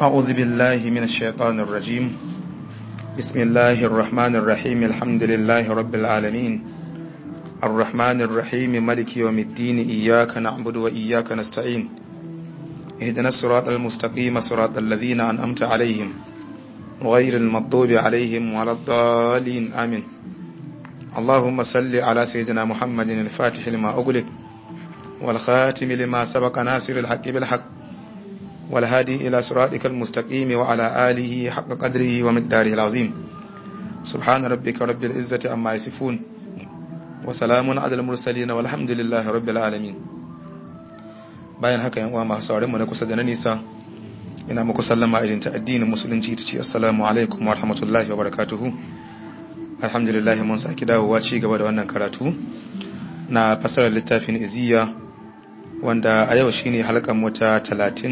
أعوذ بالله من الشيطان الرجيم بسم الله الرحمن الرحيم الحمد لله رب العالمين الرحمن الرحيم ملك يوم الدين إياك نعبد وإياك نستعين اهدنا الصراط المستقيم صراط الذين أنأمت عليهم غير المغضوب عليهم ولا الضالين آمين اللهم صل على سيدنا محمد الفاتح لما أغلق والخاتم لما سبق ناصر الحق بالحق والهادي إلى صراطك المستقيم وعلى آله حق قدره ومقداره العظيم سبحان ربك رب العزة عما يصفون وسلام على المرسلين والحمد لله رب العالمين bayan haka yan uwa masu sauran mu na kusa da na nisa ina muku sallama irin ta addinin musulunci ta ce assalamu alaikum wa rahmatullahi wa barakatuhu alhamdulillah mun saki dawowa ci gaba da wannan karatu na fasarar littafin iziya wanda a yau shine halkan mota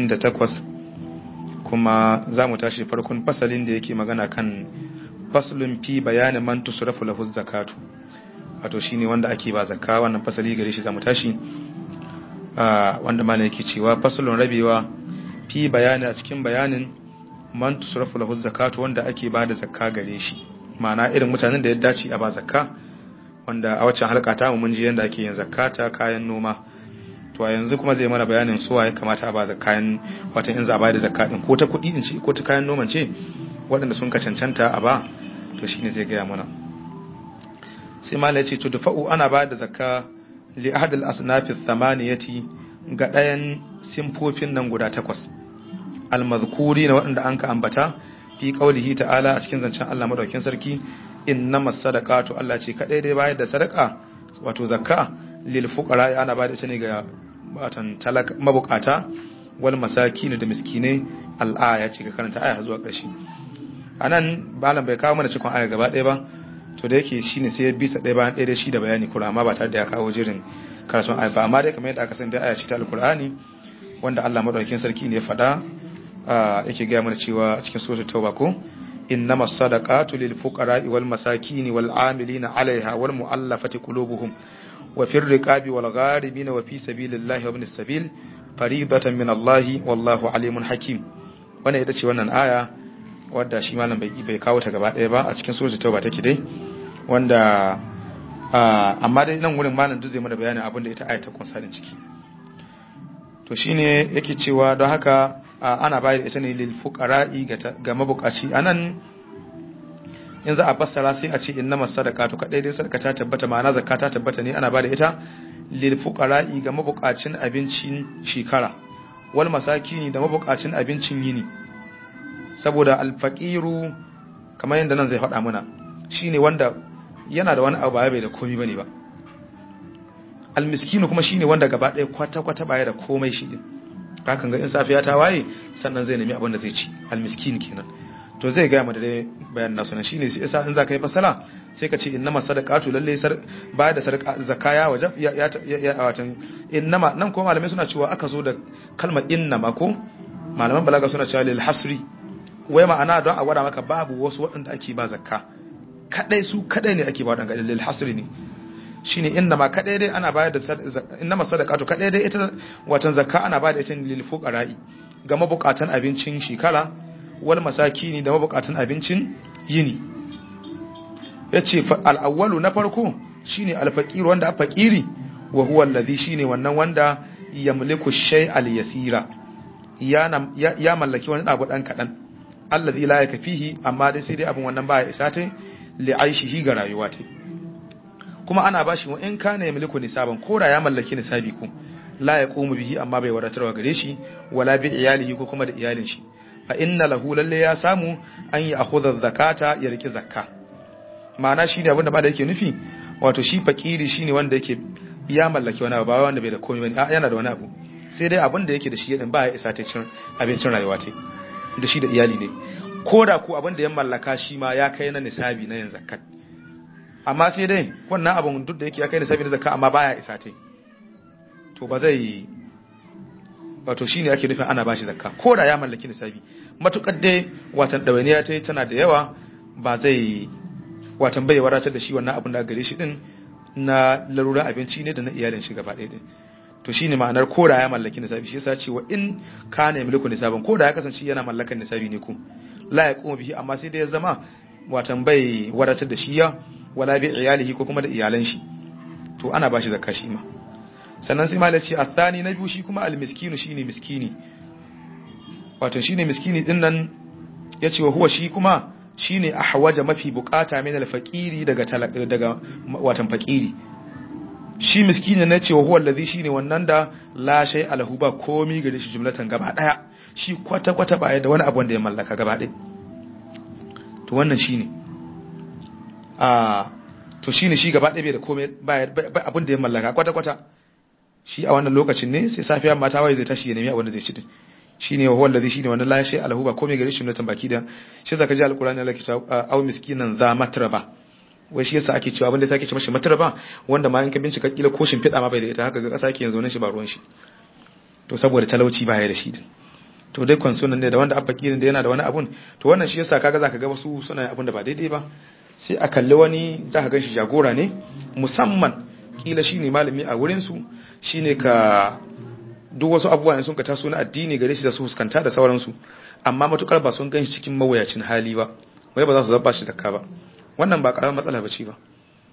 38 kuma za mu tashi farkon fasalin da yake magana kan faslun fi bayanin man tusrafu lahu zakatu wato shine wanda ake ba zakka wannan fasali gare shi za mu tashi wanda malam yake cewa faslun rabewa fi bayani a cikin bayanin man tusrafu lahu zakatu wanda ake ba da zakka gare shi ma'ana irin mutanen da ya dace a ba zakka wanda a waccan halka ta mun ji yanda ake yin zakata kayan noma to yanzu kuma zai mana bayanin suwa ya kamata a ba da kayan watan in za a ba da zakka din ko ta kuɗi din ce ko ta kayan noman ce waɗanda sun ka cancanta a ba to shine zai gaya mana sai malai ce to dafa'u ana ba da zakka li ahad al asnaf thamaniyati ga ɗayan simfofin nan guda takwas al mazkuri na waɗanda an ka ambata fi qaulihi ta'ala a cikin zancen Allah madaukakin sarki innamas sadaqatu Allah ce kadai dai bayar da sadaka wato zakka lil fuqara ana bayar da shi ne ga batan talaka mabukata wal masakin da miskinai al aya ce ga karanta aya zuwa ƙarshe anan balan bai kawo mana cikon aya gaba ɗaya ba to da yake shine sai ya bisa ɗaya bayan ɗaya da shi da bayani kura amma ba tare da ya kawo jirin karatun aya ba amma dai kamar yadda aka san dai aya ce ta alqur'ani wanda Allah madaukakin sarki ne ya faɗa yake gaya mana cewa cikin suratul tauba ko إنما الصدقات للفقراء والمساكين والعاملين عليها والمؤلفة قلوبهم وفي الرقاب والغاربين وفي سبيل الله وابن السبيل فريضة من الله والله عليم حكيم وانا ita ce wannan aya wadda shi malam bai bai kawo ta gaba ɗaya ba a cikin suratul tauba take dai wanda amma dai nan wurin malam duk zai mana bayanin abin da ita aya ta kunsa din ciki to shine yake cewa don haka ana bayar ita ne lil fuqara'i ga mabukaci anan in za a fassara sai a ce innama sadaqatu kadai dai sadaka ta tabbata ma'ana zakka ta tabbata ne ana bada ita lil fuqara'i ga mabukacin abincin shekara wal masakini da mabukacin abincin yini saboda al faqiru kamar yanda nan zai faɗa mana shine wanda yana da wani abu ba bai da komai bane ba al miskinu kuma shine wanda gaba ɗaya kwata kwata baya da komai shi din kakan ga in safiya ta waye sannan zai nemi abin da zai ci almiskin kenan to zai gaya mu da dai bayan nasu nan shine sai yasa in za ka yi fasala sai ka ce innama sadaqatu lalle sar baya da sadaka zakaya waje ya ya watan innama nan ko malamai suna cewa aka zo da kalmar innama ko malaman balaga suna cewa lil hasri wai ma'ana don a gwada maka babu wasu waɗanda ake ba zakka kadai su kadai ne ake ba waɗanda lil hasri ne shine inna ma kadai dai ana bayar da inna ma sadaqatu kadai dai ita watan zakka ana bayar da ita lil fuqara'i ga mabukatan abincin shekara wal masakini da mabukatan abincin yini yace al awwalu na farko shine al faqir wanda a faqiri wa huwa alladhi shine wannan wanda yamliku shay al yasira ya ya mallaki wani abu dan kadan alladhi la yakfihi amma dai sai dai abun wannan baya isa ta li aishihi ga rayuwa ta kuma ana bashi wa in kana ya miliku nisaban ko da ya mallaki nisabi ko la ya qumu bihi amma bai wadatarwa gare shi wala bi iyalihi ko kuma da iyalin shi fa inna lahu lalle ya samu an yi akhudha zakata ya riki zakka ma'ana shi ne abinda ba da yake nufi wato shi fakiri shine wanda yake ya mallaki wani abu ba wanda bai da komai bane yana da wani abu sai dai abin da yake da shi din ba ya isa ta cin abincin rayuwa ta da shi da iyali ne ko da ko abin da ya mallaka shi ma ya kai na nisabi na yin zakat amma sai dai wannan abin duk da yake ya kai nisabi na zakka amma baya isa ta to ba zai wato shine ake nufin ana bashi zakka ko da ya mallaki nisabi matukar dai watan dawainiya ta tana da yawa ba zai watan bai wadatar da shi wannan abin da gare shi din na laruran abinci ne da na iyalin shi gaba ɗaya din to shine ma'anar koda ya mallaki nisabi shi yasa ce wa in kana yamliku nisaban koda ya kasance yana mallakan nisabi ne ku la ya kuma bihi amma sai dai ya zama watan bai wadatar da shi ya wala bi iyalihi ko kuma da iyalan shi to ana bashi zakka shi ma sannan sai malai ce athani na biyu shi kuma almiskinu shine miskini wato shine miskini din nan yace wa huwa shi kuma shine ahwaja mafi bukata min alfaqiri daga daga watan faqiri shi miskini ne ce wa huwa allazi shine wannan da la shay alahu ba komi gare shi jumlatan gaba daya shi kwata kwata ba da wani abu da ya mallaka gaba daya to wannan shine a to shine shi gaba daya bai da komai ba abin da ya mallaka kwata kwata shi a wannan lokacin ne sai safiya mata wai zai tashi ya nemi abin da zai ci din shine wa huwa allazi shine wannan la shay alahu ba komai gare shi jumlatan baki da shi zaka ji alqur'ani Allah ke cewa au miskinan za matraba wai shi yasa ake cewa abinda yasa ake ce mashi matraba wanda ma in ka bincika kila ko shimfiɗa ma bai da ita haka ga ƙasa yake yanzu nan shi ba ruwan shi to saboda talauci baya da shi to dai kwanso nan ne da wanda abba kirin da yana da wani abun to wannan shi yasa kaga zaka ga wasu suna abun da ba daidai ba sai a kalli wani zaka gan shi jagora ne musamman kila shine malami a wurin su shine ka duk wasu abubuwa sun ka taso na addini gare shi da su fuskanta da sauransu amma matukar ba sun gan shi cikin mawuyacin hali ba wai ba za su zaba shi zakka ba wannan ba karamin matsala bace ba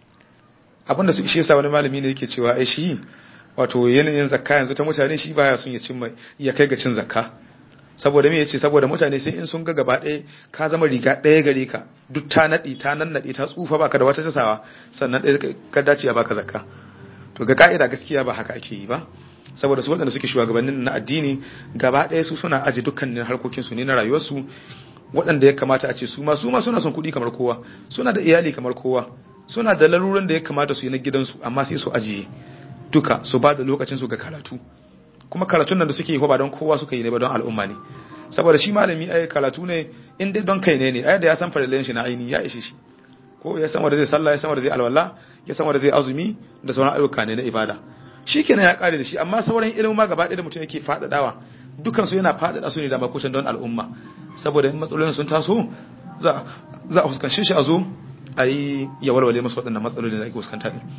abinda su shi yasa wani malami ne yake cewa ai shi wato yanayin zakka yanzu ta mutane shi baya son ya cin ya kai ga cin zakka saboda me yace saboda mutane sai in sun ga gaba ɗaya ka zama riga ɗaya gare ka duk ta nadi ta nannade ta tsufa baka da wata tasawa sannan ɗaya ka dace a baka zakka to ga ka'ida gaskiya ba haka ake yi ba saboda su waɗanda suke shugabannin na addini gaba ɗaya su suna aji dukkanin harkokinsu ne na rayuwarsu waɗanda ya kamata a ce su ma su ma suna son kuɗi kamar kowa suna da iyali kamar kowa suna da laluran da ya kamata su yi na gidansu amma sai su ajiye duka su ba da lokacin su ga karatu kuma karatun nan da suke yi ba don kowa suka yi ne ba don al'umma ne saboda shi malami ai karatu ne in dai don kai ne ne ai da ya san farilan shi na aini ya ishe shi ko ya san wanda zai sallah ya san wanda zai alwala ya san wanda zai azumi da sauran ayyuka ne na ibada shikenan ya kare da shi amma sauran ilimin ma gaba ɗaya da mutum yake faɗaɗawa dukansu yana faɗaɗa su ne da makusan don al'umma saboda in matsalolin sun taso za a fuskanci shi a zo a yi ya walwale masu waɗannan matsalolin da ake fuskanta ne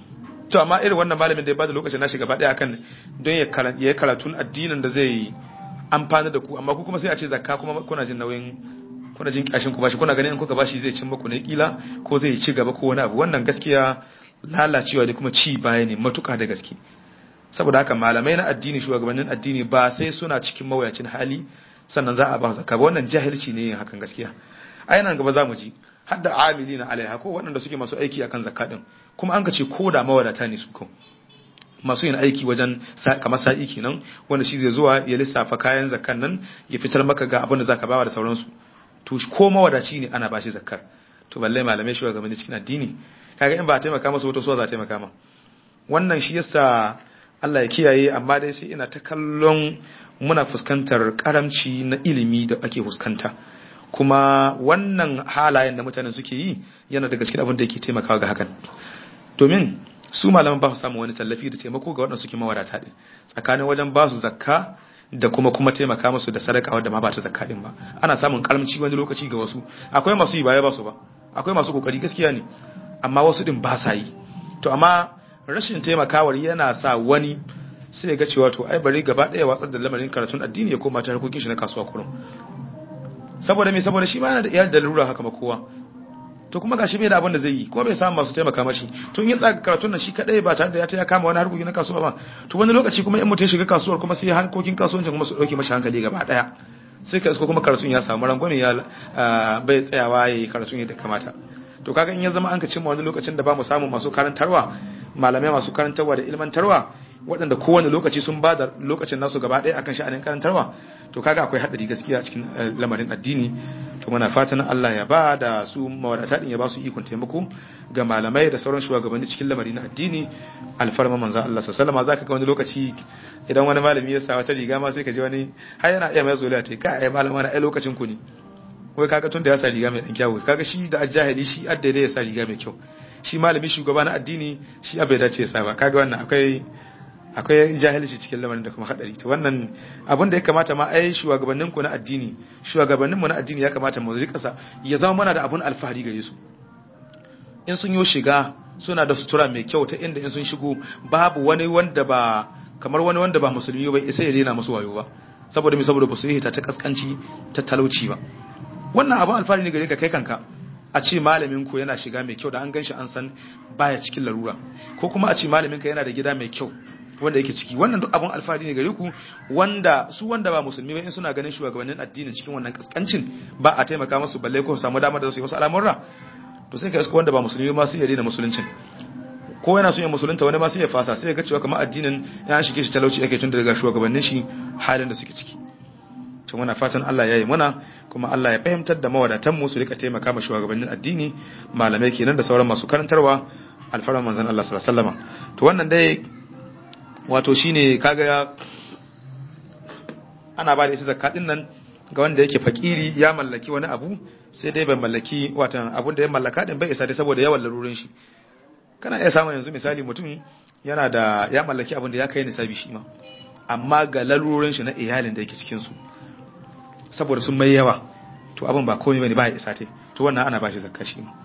to amma irin wannan malamin da ya bada lokacin nashi gaba ɗaya akan don ya yi karatun addinin da zai amfana da ku amma ku kuma sai a ce zakka kuma kuna jin nauyin kuna jin kyashin ku bashi kuna ganin in kuka bashi zai cin muku ne kila ko zai ci gaba ko wani abu wannan gaskiya lalacewa ne kuma ci baya ne matuka da gaske saboda haka malamai na addini shugabannin addini ba sai suna cikin mawuyacin hali sannan za a ba zakka ba wannan jahilci ne hakan gaskiya ai nan gaba zamu ji har da amilina alaiha ko waɗanda suke masu aiki akan zakka din kuma an ka ce ko da mawadata ne su ko masu yin aiki wajen kamar sa'i kenan wanda shi zai zuwa ya lissafa kayan zakkan nan ya fitar maka ga abin da zaka bawa da sauransu to ko mawadaci ne ana bashi zakkar to balle malamai shugabanni cikin addini kaga in ba a taimaka masa wato so za a taimaka ma wannan shi yasa Allah ya kiyaye amma dai sai ina ta kallon muna fuskantar karamci na ilimi da ake fuskanta kuma wannan halayen da mutanen suke yi yana daga cikin abin da yake taimakawa ga hakan domin su malaman ba su samu wani tallafi da taimako ga waɗanda suke mawadata din tsakanin wajen ba su zakka da kuma kuma taimaka musu da sadaka wadda ma ba ta zakka din ba ana samun karamci wani lokaci ga wasu akwai masu yi baya ba su ba akwai masu kokari gaskiya ne amma wasu din ba sa yi to amma rashin taimakawar yana sa wani sai ga cewa to ai bari gaba daya watsar da lamarin karatun addini ya koma ta harkokin shi na kasuwa kurum saboda me saboda shi ma yana da iyali da lura haka ma kowa to kuma gashi bai da abin da zai yi kuma bai samu masu taimaka mashi to in ya tsaka karatun nan shi kadai ba tare da ya ta ya kama wani harkoki na kasuwa ba to wani lokaci kuma in mutum ya shiga kasuwar kuma sai harkokin kasuwancin kuma su dauke mashi hankali gaba daya sai ka isko kuma karatun ya samu rangwame ya bai tsayawa yayi karatun yadda kamata to kaga in ya zama an ka cimma wani lokacin da ba mu samu masu karantarwa malamai masu karantarwa da ilmantarwa waɗanda kowane lokaci sun ba da lokacin nasu gaba ɗaya akan sha'anin karantarwa to kaga akwai haɗari gaskiya cikin lamarin addini to muna fatan Allah ya ba da su mawadata din ya ba su ikon taimako ga malamai da sauran shugabanni cikin lamari na addini alfarma manzo Allah sallallahu alaihi zaka ga wani lokaci idan wani malami ya sa wata riga ma sai ka ji wani har yana iya mai zoliya ta kai ai malama na ai lokacin ku ne wai kaga tun da ya sa riga mai dan kyawu kaga shi da ajahili shi adda ya sa riga mai kyau shi malami shugaba na addini shi abai dace ya sa ba kaga wannan akwai akwai jahilci cikin lamarin da kuma hadari to wannan abin da ya kamata ma ai shugabannin ku na addini shugabannin mu na addini ya kamata mu rika sa ya zama mana da abun alfahari gare su in sun yi shiga suna da sutura mai kyau ta inda in sun shigo babu wani wanda ba kamar wani wanda ba musulmi ba sai ya rena musu wayo ba saboda me saboda ba su yi ta ta kaskanci ta talauci ba wannan abin alfahari ne gare ka kai kanka a ce malamin ku yana shiga mai kyau da an ganshi an san baya cikin larura ko kuma a ce malamin ka yana da gida mai kyau wanda yake ciki wannan duk abin alfahari ne gare ku wanda su wanda ba musulmi ba in suna ganin shugabannin addinin cikin wannan kaskancin ba a taimaka musu balle ko su samu damar da su yi wasu al'amurra to sai ka iska wanda ba musulmi ma sai ya daina musuluncin ko yana son ya musulunta wani ma sai ya fasa sai ya ga cewa kamar addinin ya shige shi talauci yake tun daga shugabannin shi halin da suke ciki to muna fatan Allah ya yi muna kuma Allah ya fahimtar da mawadatan mu su rika taimaka ma shugabannin addini malamai kenan da sauran masu karantarwa alfaran manzon Allah sallallahu alaihi wasallam to wannan dai wato shine kaga ana ba da isa zakatin nan ga wanda yake fakiri ya mallaki wani abu sai dai bai mallaki watan abun da ya mallaka din bai isa dai saboda yawan larurin shi kana iya samun yanzu misali mutum yana da ya mallaki abun da ya kai nisabi shi ma amma ga larurin shi na iyalin da yake cikin su saboda sun mai yawa to abun ba komai bane ba ya isa tai to wannan ana ba shi zakka shi ma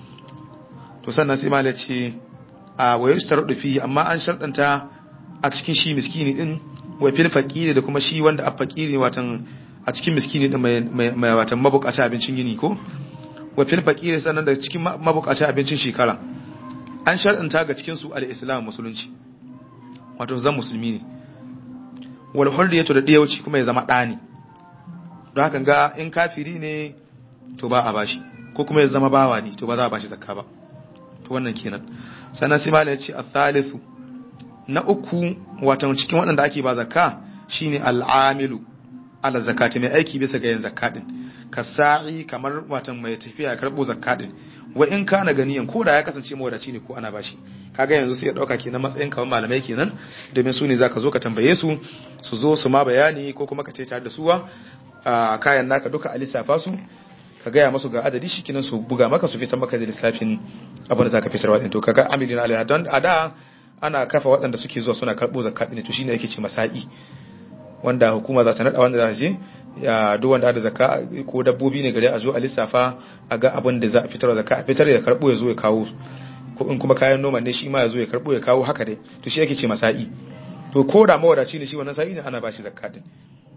to sannan sai malai ce a wayo starudu fi amma an sharɗanta a cikin shi miskini din wa fil faqiri da kuma shi wanda a faqiri watan a cikin miskini din mai mai watan mabukaci abincin gini ko wa fil faqiri sannan da cikin mabukaci abincin shekara an shar'anta ga cikin su al-islam musulunci wato zan musulmi ne wal hurriyatu da diyauci kuma ya zama dani don haka ga in kafiri ne to ba a bashi ko kuma ya zama bawa ne to ba za a bashi zakka ba to wannan kenan sannan sai malai ya ce al-thalithu na uku watan cikin waɗanda ake ba zakka shine al'amilu ala zakati mai aiki bisa ga yin zakadin ka sa'i kamar watan mai tafiya karɓo zakadin wa in kana ganiyan ko da ya kasance mawadaci ne ko ana bashi kaga yanzu sai ya dauka kenan matsayin kawai malamai kenan domin su ne zaka zo ka tambaye su su zo su ma bayani ko kuma ka ce tare da suwa a kayan naka duka a lissafa su ka gaya masu ga adadi shi kenan su buga maka su fitar maka da lissafin abin da zaka fitarwa din to kaga amilina alaiha don a da ana kafa waɗanda suke zuwa suna karɓo zakka ne to shine yake ce masa'i wanda hukuma za ta nada wanda za ta je ya duk wanda da zakka ko dabbobi ne gare a zo a lissafa a ga abin da za a fitar zakka a fitar ya karɓo ya zo ya kawo ko in kuma kayan noma ne shi ma ya zo ya karɓo ya kawo haka dai to shi yake ce masa'i to ko da mawadaci ne shi wannan sa'i ne ana ba shi zakka din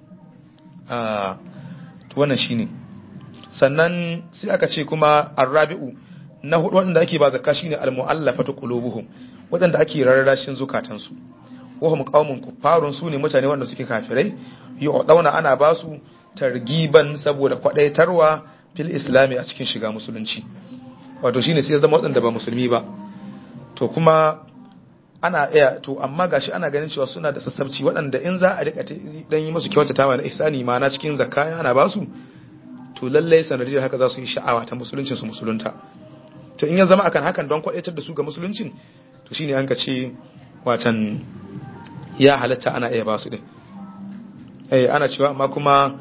a to wannan shine sannan sai aka ce kuma arrabi'u na hudu wanda ake ba zakka shine almu'allafatu qulubuhum wadanda ake rarrashin zukatansu wahum qaumun kuffarun sune mutane wanda suke kafirai dauna ana ba su targiban saboda kwadaitarwa fil islami a cikin shiga musulunci wato shine sai zama wadanda ba musulmi ba to kuma ana iya to amma gashi ana ganin cewa suna da sassabci waɗanda in za a rika dan yi musu kyautata ma na ihsani ma na cikin zakka ana ba su to lallai sanadiyar haka za su yi sha'awa ta musuluncin su musulunta to in ya zama akan hakan don kwadaitar da su ga musuluncin to shine an ka ce watan ya halatta ana iya ba su din eh ana cewa amma kuma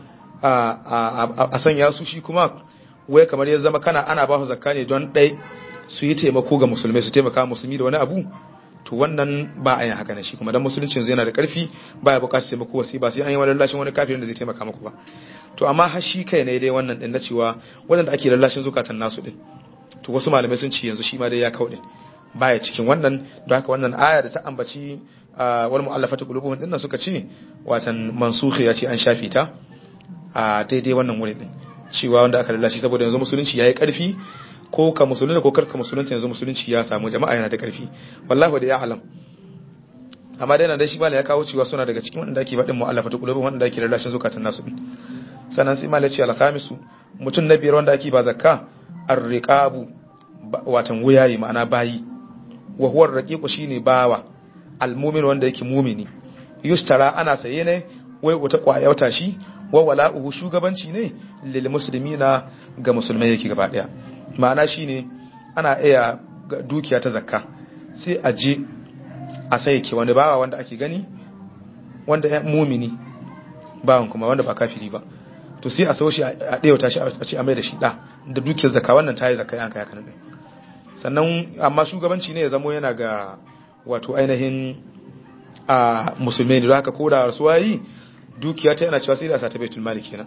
a sanya su shi kuma wai kamar ya zama kana ana ba su zakka ne don dai su yi taimako ga musulmai su taimaka musulmi da wani abu to wannan ba a yin haka ne shi kuma dan musuluncin zai yana da karfi ba ya bukatar taimako wasi ba sai an yi wani lallashin wani kafirin da zai taimaka muku ba to amma har shi kai ne dai wannan din na cewa wadanda ake lallashin zukatan nasu din to wasu malamai sun ci yanzu shi ma dai ya kauɗe baya cikin wannan don haka wannan aya da ta ambaci wal mu'allafatu qulubuhum din suka ce watan mansukhi ya ce an shafi ta a daidai wannan wurin din cewa wanda aka lallashi saboda yanzu musulunci yayi karfi ko ka musulunta ko karka musulunta yanzu musulunci ya samu jama'a yana da karfi wallahi da ya alam amma dai nan dai shi bala ya kawo cewa suna daga cikin wanda ake faɗin mu'allafatu qulubuhum wanda ake lallashin zukatan nasu sannan sai malai ce al-khamisu mutun na biyar wanda ake ba zakka ar-riqabu watan wuyayi ma'ana bayi wa huwa ar-raqiqu shine bawa al-mu'min wanda yake mu'mini yustara ana saye ne wai wata kwayauta shi wa wala'uhu shugabanci ne lil muslimina ga musulmai yake gaba daya ma'ana shine ana iya dukiya ta zakka sai a je a sai ke wani bawa wanda ake gani wanda ya mu'mini bawan kuma wanda ba kafiri ba to sai a saushi a ɗaya shi a ce a mai da shi ɗa da dukiyar zaka wannan ta yi zaka yanka ya kanan sannan amma shugabanci ne ya zamo yana ga wato ainihin a musulmai ne haka ko da rasuwa yi dukiya ta yana cewa sai da sa ta baitul mali kenan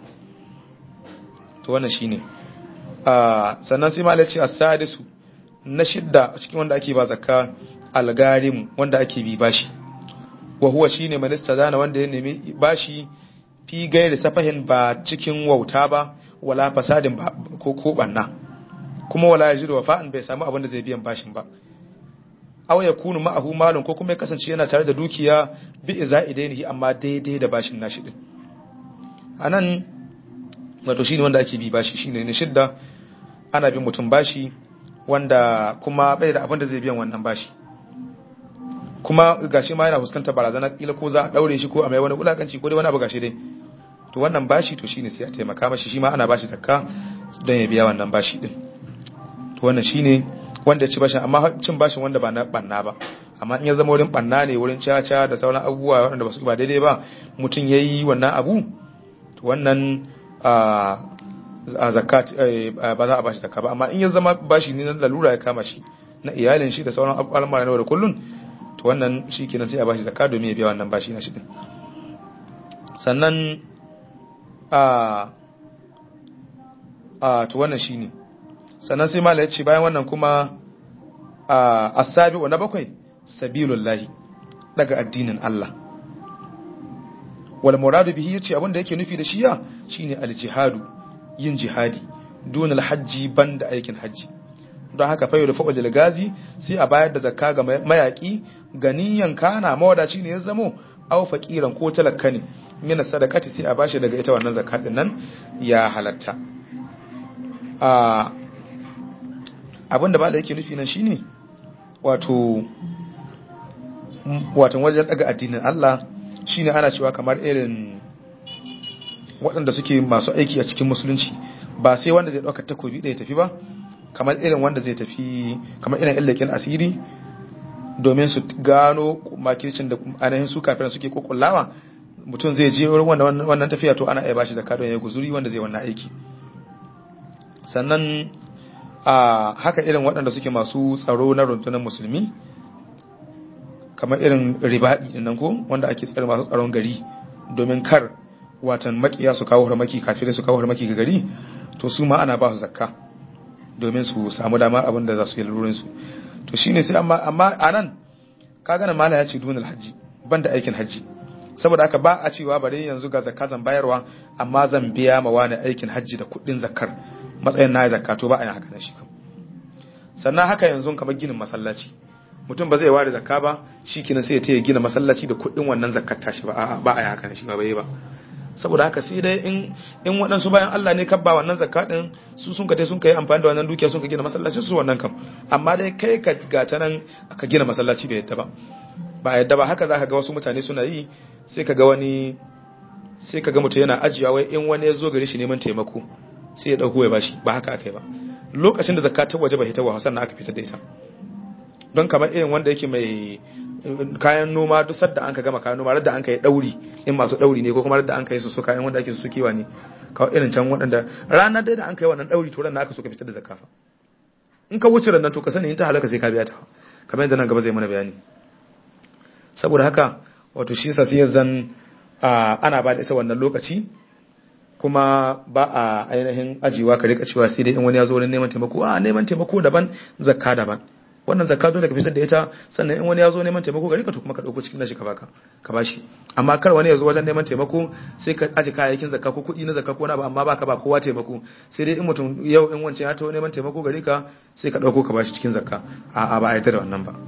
to wannan shine sannan sai malai ce as-sadisu na shidda cikin wanda ake ba zakka algarim wanda ake bi bashi wa huwa shine minista zana wanda ya nemi bashi fi gairi safahin ba cikin wauta ba wala fasadin ba ko ko banna kuma wala yajidu wafa'an bai samu abin da zai biyan bashin ba aw yakunu ma'ahu malun ko kuma ya kasance yana tare da dukiya bi iza'idainihi amma daidai da bashin nashi din anan wato shine wanda ake bi bashi shine ne shidda ana bin mutum bashi wanda kuma bai da abin da zai biyan wannan bashi kuma gashi ma yana fuskantar barazana kila ko za a daure shi ko a mai wani wulakanci ko dai wani abu gashi dai to wannan bashi to shine sai a taimaka mashi shi ma ana bashi zakka don ya biya wannan bashi din to wannan shine wanda ya ci bashin amma cin bashin wanda ba na banna ba amma in ya zama wurin banna ne wurin caca da sauran abubuwa waɗanda ba su ba daidai ba mutum ya yi wannan abu to wannan a zakat ba za a bashi zakka ba amma in ya zama bashi ne na lalura ya kama shi na iyalin shi da sauran al'amura na da kullun to wannan shi kenan sai a bashi zakka domin ya biya wannan bashi na shi din sannan a a to wannan shine sannan sai mala ya ce bayan wannan kuma a asabi wa na bakwai sabilullahi daga addinin Allah wal muradu bihi yace abin da yake nufi da shiya shine al jihadu yin jihadi dun al hajji banda aikin hajji don haka fayo da fa'ul gazi sai a bayar da zakka ga mayaki ganiyan kana mawadaci ne ya zamo aw faqiran ko talakka ne mina sadakati sai a bashi daga ita wannan zakka din nan ya halatta a abinda ba da yake nufi nan shine wato watan wajen daga addinin Allah shine ana cewa kamar irin waɗanda suke masu aiki a cikin musulunci ba sai wanda zai ɗauka takobi da ya tafi ba kamar irin wanda zai tafi kamar irin illakin asiri domin su gano makircin da ainihin su kafin suke kokullawa mutum zai je wurin wannan tafiya to ana iya bashi zakka don ya guzuri wanda zai wannan aiki sannan a haka irin waɗanda suke masu tsaro na runtunan musulmi kamar irin ribaɗi nan ko wanda ake tsare masu tsaron gari domin kar watan makiya su kawo harmaki kafirai su kawo harmaki ga gari to su ma ana ba su zakka domin su samu dama abin da za su yi lurin su to shine sai amma amma anan ka gana mala ya ce dunal haji banda aikin haji saboda haka ba a cewa bare yanzu ga zakka zan bayarwa amma zan biya ma wani aikin haji da kuɗin zakkar matsayin na zakka to ba a yi haka na shi kam sannan haka yanzu kamar ginin masallaci mutum ba zai ware zakka ba shi kina sai ya taya gina masallaci da kuɗin wannan zakkar tashi ba ba a yi haka na shi ba bai ba saboda haka sai dai in in waɗansu bayan Allah ne kabba wannan zakka din su sun ka dai sun kai amfani da wannan dukiya sun ka gina masallaci su wannan kam amma dai kai ka gata nan ka gina masallaci bai yadda ba ba yadda ba haka zaka ga wasu mutane suna yi sai ka ga wani sai ka ga mutum yana ajiya wai in wani ya zo gare shi neman taimako sai ya dauko ya bashi ba haka akai ba lokacin da zakka ta waje ba hita wa sannan aka fitar da ita don kamar irin wanda yake mai kayan noma duk sadda an ka gama kayan noma radda an ka yi dauri in masu dauri ne ko kuma radda an ka yi su suka yan wanda ake su sukewa ne kawai irin can waɗanda ranar dai da an ka yi wannan dauri to ranar aka so ka fitar da zakafa in ka wuce ranar to ka sani in ta halaka sai ka biya ta kamar yadda nan gaba zai mana bayani saboda haka wato shi yasa sai zan ana ba da ita wannan lokaci kuma ba a ainihin ajiwa ka rika cewa sai dai in wani ya zo wurin neman taimako a neman taimako daban zakka daban wannan zakka dole ka fitar da ita sannan in wani ya zo neman taimako gari ka to kuma ka dauko cikin nashi ka baka ka bashi amma kar wani ya zo wajen neman taimako sai ka aji kayayyakin zakka ko kuɗi na zakka ko na ba amma baka ba kowa taimako sai dai in mutum yau in wancan ya taho neman taimako gari ka sai ka dauko ka bashi cikin zakka a a ba a yarda da wannan ba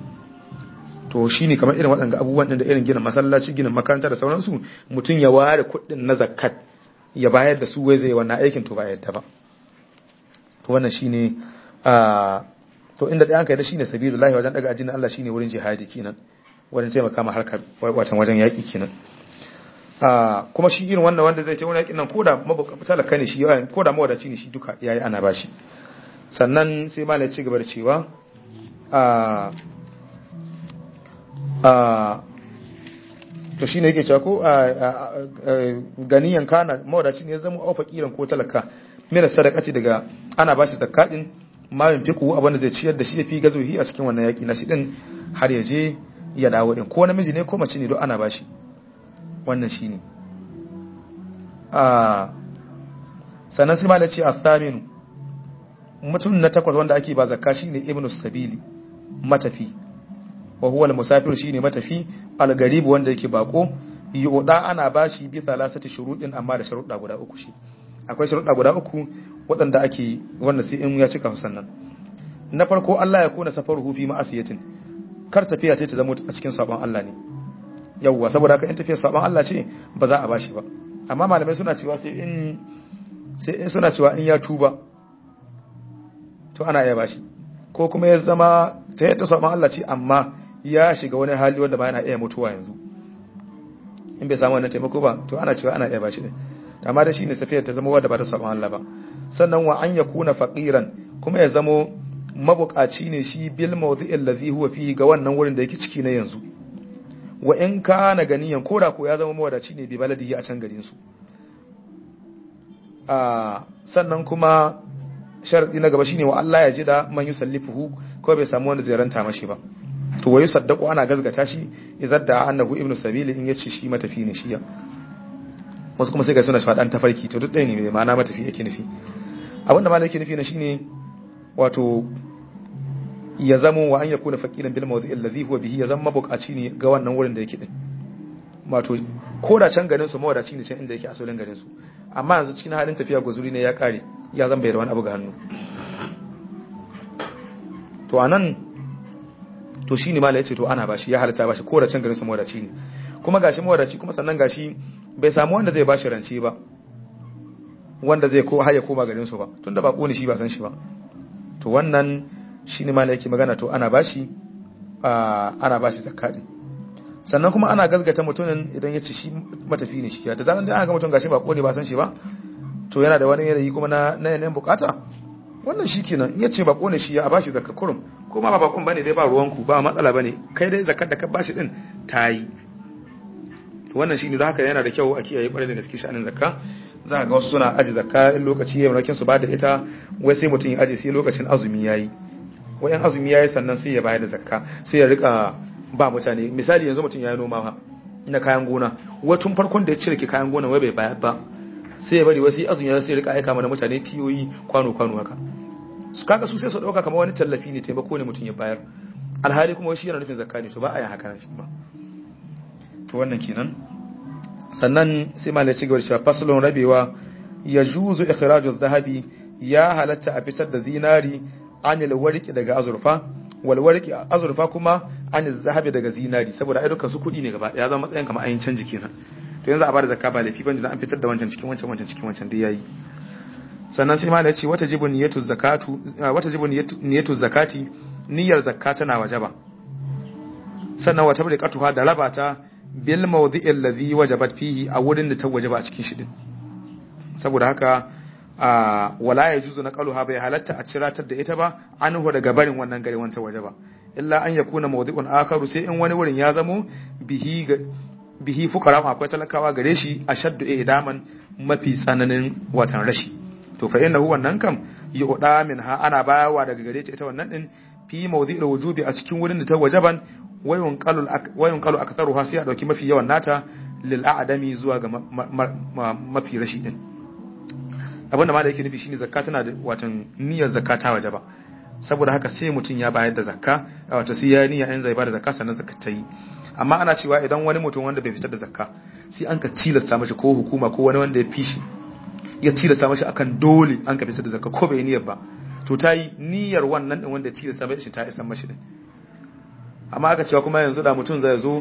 to shine kamar irin waɗanda abubuwan da irin gina masallaci gina makaranta da sauransu mutum ya ware kuɗin na zakkat ya bayar da su wai zai wannan aikin to ba yadda ba to wannan shine a to inda dai an kai da shine sabilullahi wajen daga ajinin Allah shine wurin jihadi kenan wajen taimaka ma harkar watan wajen yaki kenan a kuma shi irin wannan wanda zai ta wani yakin nan koda talaka ne shi koda mawadaci ne shi duka yayi ana bashi sannan sai malai ci gaba da cewa a a to shi ne yake cewa ko ganiyan kana mawadaci ne ya zama aufa kiran ko talaka mina sadaka ce daga ana bashi zakka din ma yin fiku abin da zai ciyar da shi ya fi gazohi a cikin wannan yaki na shi din har ya je ya dawo din ko namiji ne ko mace ne don ana bashi wannan shi ne sannan sai ma da ce a thaminu mutum na takwas wanda ake ba zakka shi ne ibnu sabili matafi wa huwa al-musafir shine matafi al-garib wanda yake bako yuda ana bashi bi thalathati shuruɗin amma da sharuɗa guda uku shi akwai sharuɗa guda uku waɗanda ake wannan sai in ya cika sannan na farko Allah ya kona safaruhu fi ma'asiyatin kar tafiya ce ta zama a cikin sabon Allah ne yawwa saboda haka in tafiya sabon Allah ce ba za a bashi ba amma malamai suna cewa sai in sai in suna cewa in ya tuba to ana iya bashi ko kuma ya zama ta yadda sabon Allah ce amma ya shiga wani hali wanda ba yana iya mutuwa yanzu in bai samu wannan taimako ba to ana cewa ana iya bashi ne amma da shine safiyar ta zama wadda ba ta sabon Allah ba sannan wa an yakuna faqiran kuma ya zamo mabukaci ne shi bil mawdi'il ladhi huwa fihi ga wannan wurin da yake ciki na yanzu wa in kana ganiyan koda ko ya zama mawadaci ne bi baladihi a can garin su a sannan kuma sharadi na gaba shine wa Allah ya ji da man yusallifuhu ko bai samu wanda zai ranta mashi ba to wayu saddaqu ana gazgata shi izadda annahu ibnu sabili in yace shi matafi ne shi ya wasu kuma sai ga suna shaɗan tafarki to duk ɗaya ne mai ma'ana matafi yake nufi abinda malai yake nufi na shine wato ya zamo wa an yakuna faqiran bil mawdi allazi huwa bihi ya zama mabukaci ne ga wannan wurin da yake din wato ko da can garin su mawadaci ne can inda yake asalin garin su amma yanzu cikin halin tafiya guzuri ne ya kare ya zama bai da wani abu ga hannu to anan to shine malai yace to ana bashi ya halatta bashi ko da can garin su mawadaci ne kuma gashi mawadaci kuma sannan gashi bai samu wanda zai bashi rance ba wanda zai ko haya koma garin su ba tunda ba kone shi ba san shi ba to wannan shine malai yake magana to ana bashi ana bashi zakati sannan kuma ana gazgata mutumin idan ya ci shi matafi ne shi da zaran da aka ga mutum gashi ba kone ba san shi ba to yana da wani yanayi kuma na na yanayin bukata wannan shi kenan in ya ce ba kone shi ya bashi zakka kurum ko ma ba bakon bane dai ba ruwanku ba matsala bane kai dai zakkar da ka bashi din tayi wannan shine da haka yana da kyau a kiyaye kwarai da gaske sha'anin zakka za ga wasu suna aji zakka in lokaci ya mulakin su ba da ita wai sai mutum ya aji sai lokacin azumi yayi wayan azumi yayi sannan sai ya bayar da zakka sai ya rika ba mutane misali yanzu mutum ya yi noma ha na kayan gona wai tun farkon da ya cire kayan gona wai bai bayar ba sai ya bari wasu azumi ya sai rika aika mana mutane tiyoyi kwano kwano haka su kaga su sai su dauka kamar wani tallafi ne taimako ne mutum ya bayar alhali kuma shi yana nufin zakka ne to ba a yin haka shi ba to wannan kenan sannan sai malai ci gaba da cewa faslun rabewa ya juzu ikhraju zahabi ya halatta a fitar da zinari anil warqi daga azurfa wal warqi azurfa kuma anil zahabi daga zinari saboda ai dukkan su kudi ne gaba ya zama matsayin kamar ayin canji kenan to yanzu a bada zakka ba lafi bane dan an fitar da wancan cikin wancan wancan cikin wancan dai yayi sannan sai malai ce wata jibu niyatu zakatu wata jibu niyatu zakati niyyar zakka tana wajaba sannan wata bariqatuha da rabata bil mawdi'i alladhi wajabat fihi a wurin da ta wajaba a cikin shi din saboda haka wala yajuzu naqaluha bai halatta a ciratar da ita ba anhu daga barin wannan gari wancan wajaba illa an yakuna mawdi'un akharu sai in wani wurin ya zamo bihi bihi fuqara akwai talakawa gare shi ashaddu idaman mafi tsananin watan rashi to fa innahu wannan kam yu'da minha ana bayawa daga gare ta ita wannan din fi mawdi'il wujubi a cikin wurin da ta wajaban wayun kalu aktaruha sai a dauki mafi yawan nata lil a'dami zuwa ga mafi rashi din abinda ma da yake nufi shine zakka tana da watan niyyar zakka ta waje ba saboda haka sai mutum ya bayar da zakka wato sai ya niyya in zai bada zakka sannan zakka ta yi amma ana cewa idan wani mutum wanda bai fitar da zakka sai an ka tilasta mashi ko hukuma ko wani wanda ya fishi ya tilasta mashi akan dole an ka fitar da zakka ko bai niyyar ba to ta yi niyyar wannan din wanda ya tilasta mashi ta isa mashi din amma aka cewa kuma yanzu da mutum zai zo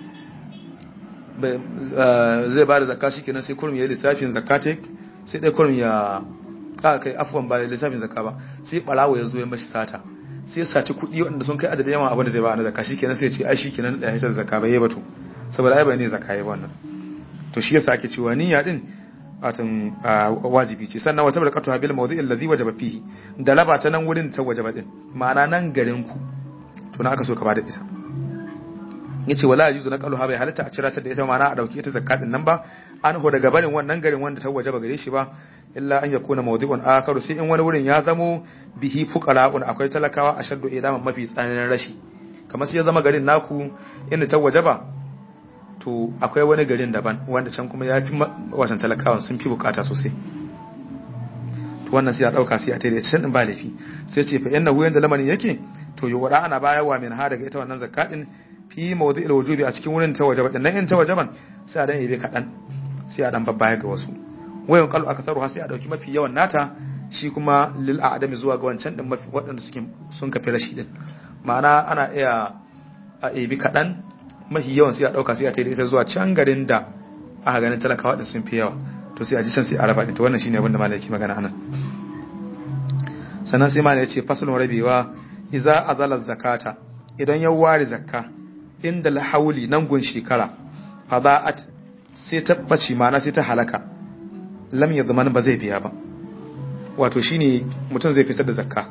zai ba da zakka shi kenan sai kurum ya yi lissafin zakate sai dai kurum ya aka kai afuwan ba lissafin zakka ba sai barawo ya zo ya mashi sata sai ya saci kuɗi waɗanda sun kai adadin yawan abin da zai ba na zakka shi kenan sai ya ce ai shi kenan da ya da zakka bai yi ba to saboda ai bai ne zakka ya wannan to shi yasa ake cewa niyya din watan wajibi ce sannan wata barkatu habil mawdi allazi wajaba fihi da laba ta nan wurin ta wajaba din ma'ana nan garin ku to na aka so ka bada ita yace wala yuzu na qalu ha bai halatta a cira ta da ita ma'ana a dauki ita zakatin nan ba an ho daga barin wannan garin wanda ta wajaba gare shi ba illa an yakuna mawdi'un akaru sai in wani wurin ya zamo bihi fuqara'un akwai talakawa ashaddu idaman mafi tsananin rashi kamar sai ya zama garin naku inda ta wajaba to akwai wani garin daban wanda can kuma ya fi wasan talakawan sun fi bukata sosai to wannan sai a dauka sai a tare can din ba laifi sai ce fa innahu yanda lamarin yake to to yuwada ana bayarwa min ha daga ita wannan zakka din fi mawdi'il wujubi a cikin wurin ta wajaba din nan in ta wajaban sai a dan yabe kadan sai a dan babbaya ga wasu wayan qalu akatharu sai a dauki mafi yawan nata shi kuma lil a'dami zuwa ga wancan din mafi waɗanda suke sun kafi rashi din ma'ana ana iya a ebi kadan mafi yawan sai a dauka sai a tayi ita zuwa can garin da aka ganin talakawa din sun fi yawa to sai a ji can sai a raba to wannan shine abin da malaki magana anan sannan sai malai ya ce fasalun rabewa iza azala zakata idan ya ware zakka inda lahauli nan gun shekara fada'at sai ta bace mana sai ta halaka lam ya zaman ba zai biya ba wato shine mutum zai fitar da zakka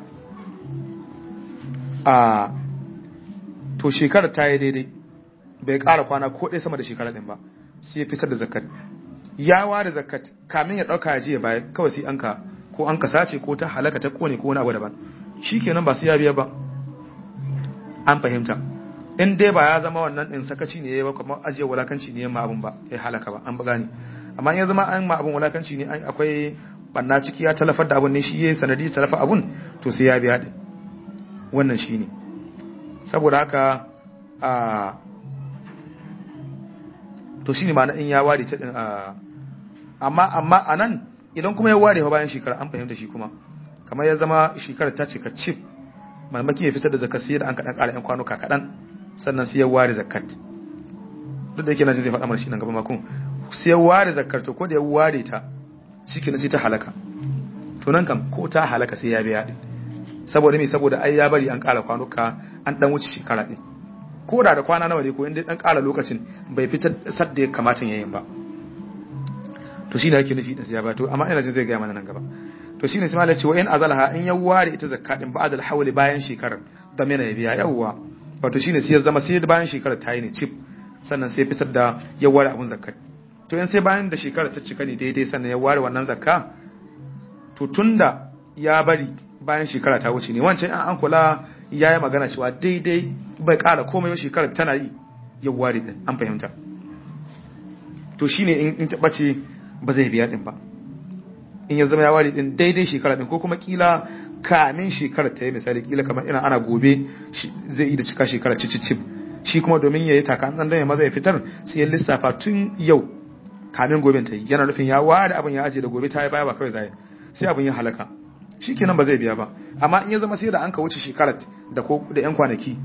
a to shekarar ta yi daidai bai ƙara kwana ko ɗaya sama da shekara ɗin ba sai ya fitar da zakkat ya ware zakkat kamin ya ɗauka ya je ya baya kawai sai an ka ko an ka sace ko ta halaka ta kone ko wani abu daban shikenan ba sai ya biya ba an fahimta in dai ba ya zama wannan din sakaci ne ba kuma ajiye wulakanci ne ma abun ba ya halaka ba an buga ne amma in ya zama an ma abun wulakanci ne akwai banna ciki ya talafar da abun ne shi yayi sanadi talafa abun to sai ya biya din wannan shine saboda haka a to shine ma in ya ware ta din amma amma anan idan kuma ya ware bayan shekara an fahimta shi kuma kamar ya zama shekara ta cika chip mamaki ya fitar da zakat sai da an kaɗan ƙara 'yan kwanuka kaɗan sannan sai ya ware zakat duk da yake na zai faɗa mana shi nan gaba makon sai ya ware zakat to ko da ya ware ta shi ke sai ta halaka to nan kam ko ta halaka sai ya biya ɗin saboda me saboda ai ya bari an ƙara kwanuka an ɗan wuce shekara ɗin ko da da kwana nawa ne ko inda ɗan ƙara lokacin bai fitar sadda ya kamata yayin ba to shi ne yake nufi da sai ya ba to amma ina jin zai gaya mana nan gaba to shine sai malai ce wa in azalha in ya ware ita zakka din ba'da al-hawli bayan shekarar da mena ya biya yawwa wato shine sai ya zama sai bayan shekarar ta yi ne chip sannan sai fitar da ya ware abun zakka to in sai bayan da shekarar ta cika ne daidai sannan ya ware wannan zakka to tunda ya bari bayan shekara ta wuce ne wancan an an kula ya yi magana cewa daidai bai kara komai ba shekarar tana yi ya ware din an fahimta to shine in ta bace ba zai biya din ba in ya zama ya ware din daidai shekara din ko kuma kila kamin shekara ta yi misali kila kamar ina ana gobe zai yi da cika shekara cicicip shi kuma domin ya yi taka an ya maza ya fitar sai ya lissafa tun yau kamin gobe ta yi yana nufin ya ware abin ya aje da gobe ta yi baya ba kawai zai sai abin ya halaka shi kenan ba zai biya ba amma in ya zama sai da an ka wuce shekarar da ko da yan kwanaki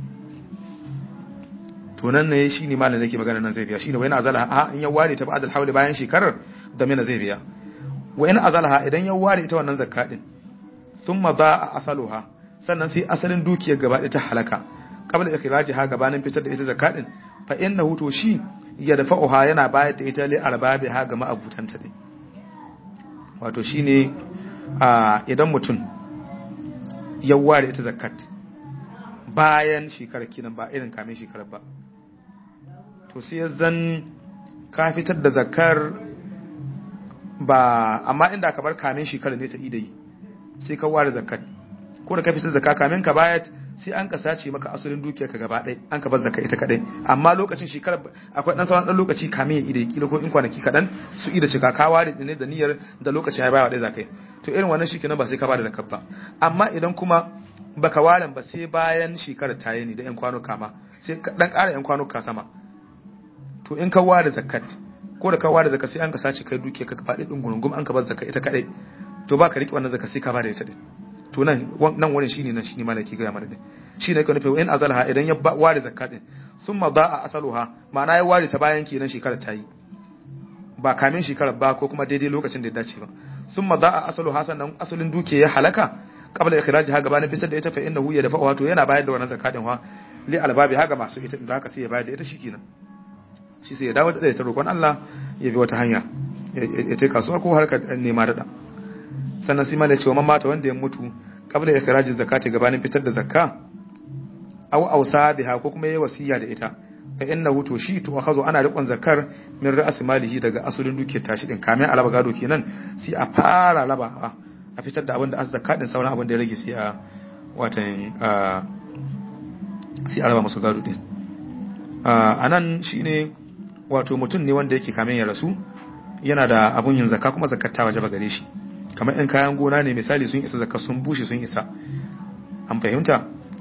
to nan ne shi ne malam nake magana nan zai biya shine wani azala a in ya ware ta ba'da al bayan shekarar da mena zai biya wa in azalha idan ya ware ita wannan zakka din thumma ba'a asaluha sannan sai asalin dukiyar gaba ta halaka qabla ikhrajiha gabanin fitar da ita zakka din fa innahu to shi ya dafa'uha yana bayar da ita li arbabiha ga ma'abutanta din wato shine a idan mutum ya ware ita zakkat bayan shekarar kinan ba irin kamin shekarar ba to sai zan ka fitar da zakkar ba amma inda ka bar kamin shekara ne ta ida yi sai ka ware zakat ko da ka fitar zakka kamin ka bayat sai an ka sace maka asalin dukiyar ka gaba ɗaya an ka bar zakka ita kadai amma lokacin shekara akwai dan sauran dan lokaci kamin ya ida kila ko in kwanaki kadan su ida cika ka ware ne da niyyar da lokacin ya bayar da zakai to irin wannan shikenan ba sai ka bada zakat ba amma idan kuma baka waren ba sai bayan shekara ta yi ne da yan kwanuka ma sai dan ƙara yan kwanuka sama to in ka ware zakat ko da ka ware zaka sai an ka sace kai duke ka faɗi din gurungum an ka bar zaka ita kadai to ba ka riƙe wannan zaka sai ka bada ita din to nan nan wurin shine nan shine malaki ga mana din shine ka nufi in azalha idan ya ware zakka din summa da'a asaluha ma'ana ya ware ta bayan kenan shekara ta yi ba kamin shekarar ba ko kuma daidai lokacin da ya dace ba summa da'a asaluha sannan asalin duke ya halaka qabla ikhrajiha gabanin fitar da ita fa innahu ya dafa wato yana bayar da wannan zakka din wa li albabi haka masu ita da haka sai ya bayar da ita shikenan shi sai ya dawo da ta roƙon Allah ya bi wata hanya ya ce kasuwa ko harkar nema daɗa sannan sai malai cewa mata wanda ya mutu kabla ya kirajin zakati gabanin fitar da zakka aw ausa biha ko kuma yayi wasiya da ita fa innahu to shi to akhazo ana riƙon zakar min ra'as malihi daga asulin dukiyar tashi din kamin alaba gado kenan sai a fara raba a fitar da abin da azzaka din sauran abin da ya rage sai a watan sai a raba masu gado din a nan shine wato mutum ne wanda yake kamin ya rasu yana da abun yin zakka kuma zakkar ta waje gare shi kamar in kayan gona ne misali sun isa zakka sun bushe sun isa an fahimta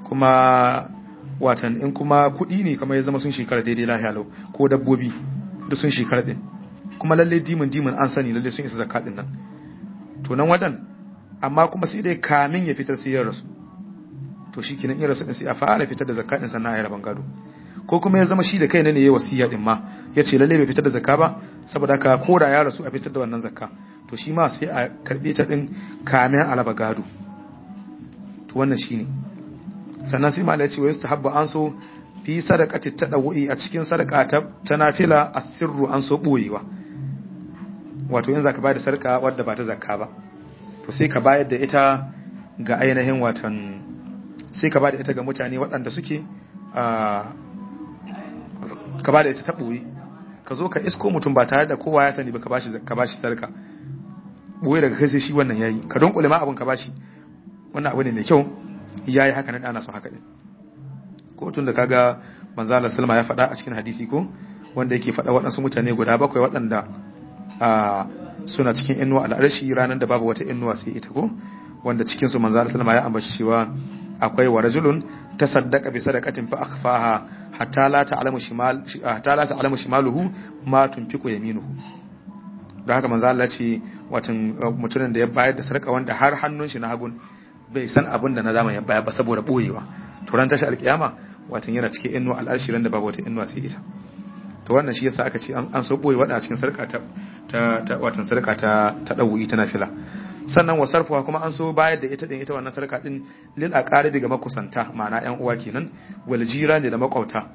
kuma watan in kuma kuɗi ne kamar ya zama sun shekara daidai lahiya lau ko dabbobi da sun shekara din kuma lalle dimin dimin an sani lalle sun isa zakka din nan to nan wajen amma kuma sai dai kamin ya fitar sai ya rasu to shi kenan in rasu din sai a fara fitar da zakka din sannan a yi rabon gado ko kuma ya zama shi da kai ne ya wasiya din ma ya ce lalle bai fitar da zakka ba saboda haka ko da ya rasu a fitar da wannan zakka to shi ma sai a karbe ta din kamin a raba gado to wannan shine sannan sai malai ya ce wa yustahabbu an so fi sadaqati tadawwi a cikin sadaka ta, ta nafila asirru an so boyewa wato in zaka bayar da sarka wadda ba ta zakka ba to sai ka bayar da ita ga ainihin watan sai ka bayar da ita ga mutane waɗanda suke ka bayar da ita ta boye ka zo ka isko mutum ba tare da kowa ya sani ba ka bashi ka bashi sarka boye daga kai sai shi wannan yayi ka don ma abun ka bashi wannan abu ne mai kyau yayi haka nan ana so haka din ko tun da kaga manzo Allah sallama ya faɗa a cikin hadisi ko wanda yake faɗa waɗansu mutane guda bakwai waɗanda suna cikin inuwa al'arshi ranar da babu wata inuwa sai ita ko wanda cikin su manzo Allah sallama ya ambaci cewa akwai wa rajulun tasaddaqa bi sadaqatin fa akhfaha hatta la ta'lamu shimal hatta la ta'lamu shimaluhu ma tunfiqu yaminuhu don haka manzo Allah ce watan mutumin da ya bayar da sarka wanda har hannun shi na hagun bai san abin da na dama ya bayar ba saboda boyewa to ran tashi alkiyama watan yana cikin inuwa al'arshi ran da babu wata inuwa sai ita to wannan shi yasa aka ce an so boye wada cikin sarka ta ta watan sarka ta ta dawuyi ta nafila sannan wa sarfuwa kuma an so bayar da ita din ita wannan sarka din lil aqaribi ga makusanta ma'ana yan uwa kenan wal jirani da makwauta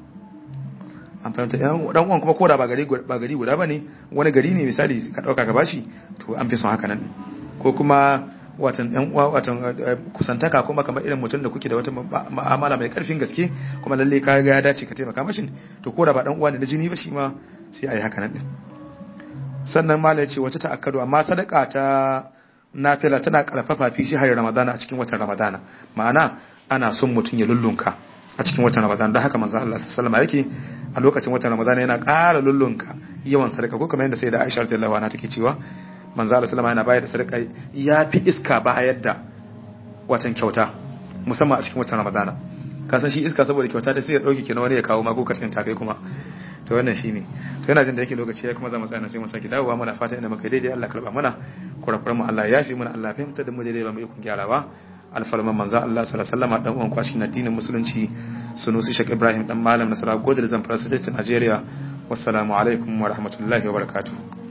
an fahimta yan dan uwan kuma koda ba gari ba gari guda bane wani gari ne misali ka dauka ka bashi to an fi son haka nan ko kuma watan yan uwa watan kusantaka kuma kamar irin mutum da kuke da wata ma'amala mai karfin gaske kuma lalle ka ga ya dace ka taimaka mashin to koda ba dan uwa ne na jini ba shi ma sai ayi haka nan din sannan mala ya ce wata ta'akkadu amma sadaka ta nafila tana karfafa fi shi har ramadana a cikin watan ramadana ma'ana ana son mutum ya lullunka a cikin watan ramadana da haka manzo Allah sallallahu alaihi yake a lokacin watan ramadana yana ƙara lullunka yawan sadaka ko kamar yadda sai da Aisha radhiyallahu anha take cewa manzo Allah sallallahu yana bayar da sadaka ya fi iska bayar da watan kyauta musamman a cikin watan ramadana ka san shi iska saboda kyauta ta sai ya dauke kenan wani ya kawo ma ko kacin ta kai kuma to wannan shine to yana jin da yake lokaci ya kuma zama tsana sai mu saki dawowa muna fata inda muka daidai Allah karba mana kurakuran mu Allah ya yafi mana Allah fahimta da mu daidai ba mu ikon gyarawa alfarman manzo Allah sallallahu alaihi wasallam dan uwan kwashi na addinin musulunci sunusi Sheikh Ibrahim dan malam nasara godar zamfara state Nigeria wassalamu alaikum wa rahmatullahi wa barakatuh